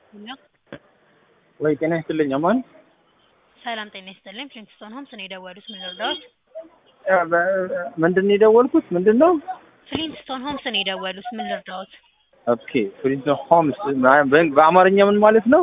ሄሎ ወይ ጤና ይስጥልኝ አማን ሰላም ጤና ይስጥልኝ። ፍሊንትስቶን ሆምስ ነው የደወሉት። ምን ልርዳዎት? ምንድን ነው የደወልኩት? ምንድን ነው? ፍሊንትስቶን ሆምስ ነው የደወሉት። ምን ልርዳዎት? ኦኬ ፍሪንት ሆምስ በአማርኛ ምን ማለት ነው?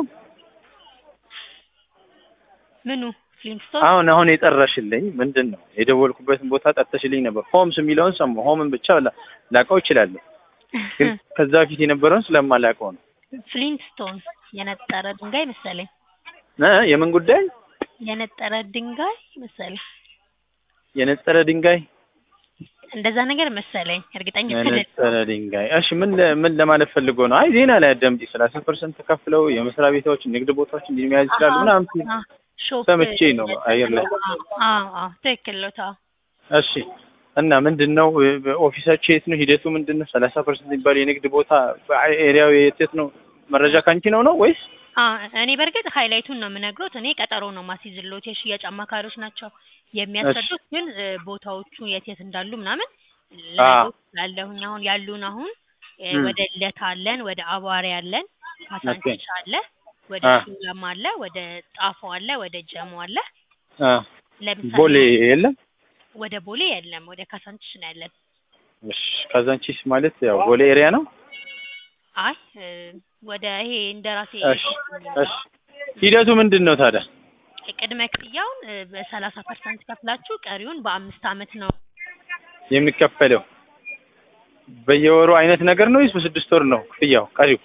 ምኑ ፍሊንትስቶን? አሁን አሁን የጠራሽልኝ ምንድን ነው? የደወልኩበትን ቦታ ጠርተሽልኝ ነበር። ሆምስ የሚለውን ሰማሁ። ሆምን ብቻ ላ- ላውቀው እችላለሁ፣ ግን ከዛ በፊት የነበረውን ስለማላውቀው ነው። ፍሊንትስቶን የነጠረ ድንጋይ መሰለኝ። እ የምን ጉዳይ? የነጠረ ድንጋይ መሰለኝ። የነጠረ ድንጋይ እንደዛ ነገር መሰለኝ። እርግጠኛ የነጠረ ድንጋይ። እሺ ምን ለ- ምን ለማለት ፈልጎ ነው? አይ ዜና ላይ አዳምጪ። ሰላሳ ፐርሰንት ተከፍለው የመስሪያ ቤቶች ንግድ ቦታዎች እንዲህ መያዝ ይችላሉ ምናምን ሲል ሰምቼ ነው አየር ላይ። ትክክል ነው። ታው እሺ እና ምንድን ነው ኦፊሳቸው የት ነው? ሂደቱ ምንድን ነው? ሰላሳ ፐርሰንት የሚባል የንግድ ቦታ ኤሪያው የት የት ነው? መረጃ ካንቺ ነው ነው ወይስ? እኔ በእርግጥ ሃይላይቱን ነው የምነግሮት። እኔ ቀጠሮ ነው ማስይዝሎት። የሽያጭ አማካሪዎች ናቸው የሚያስረዱት። ግን እ፣ ቦታዎቹ የት የት እንዳሉ ምናምን ልነግሮት እችላለሁኝ። አሁን ያሉን አሁን እ፣ ም። ወደ ልደታ አለን፣ ወደ አቧሬ አለን፣ ካሳንቺስ አለ፣ ወደ አ። ሹላም አለ፣ ወደ ጣፎ አለ፣ ወደ ጀሞ አለ። አ፣ ለምሳሌ ቦሌ የለም? ወደ ቦሌ የለም፣ ወደ ካሳንቺስ ነው ያለን። እሺ ካዛንቺስ ማለት ያው ቦሌ ኤሪያ ነው። አይ እ፣ ወደ ይሄ እንደራሴ እሺ እሺ ሂደቱ ምንድን ነው ታዲያ? ቅድመ ክፍያውን እ፣ በሰላሳ ፐርሰንት ከፍላችሁ ቀሪውን በአምስት አመት ነው የሚከፈለው በየወሩ አይነት ነገር ነው ወይስ በስድስት ወር ነው ክፍያው ቀሪው?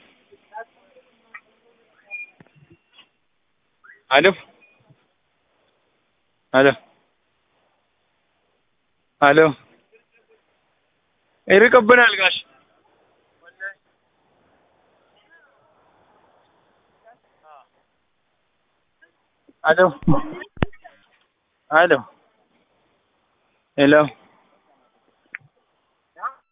አሎ አሎ አሎ ይርቅብናል ጋሽ አሎ አሎ ሄሎ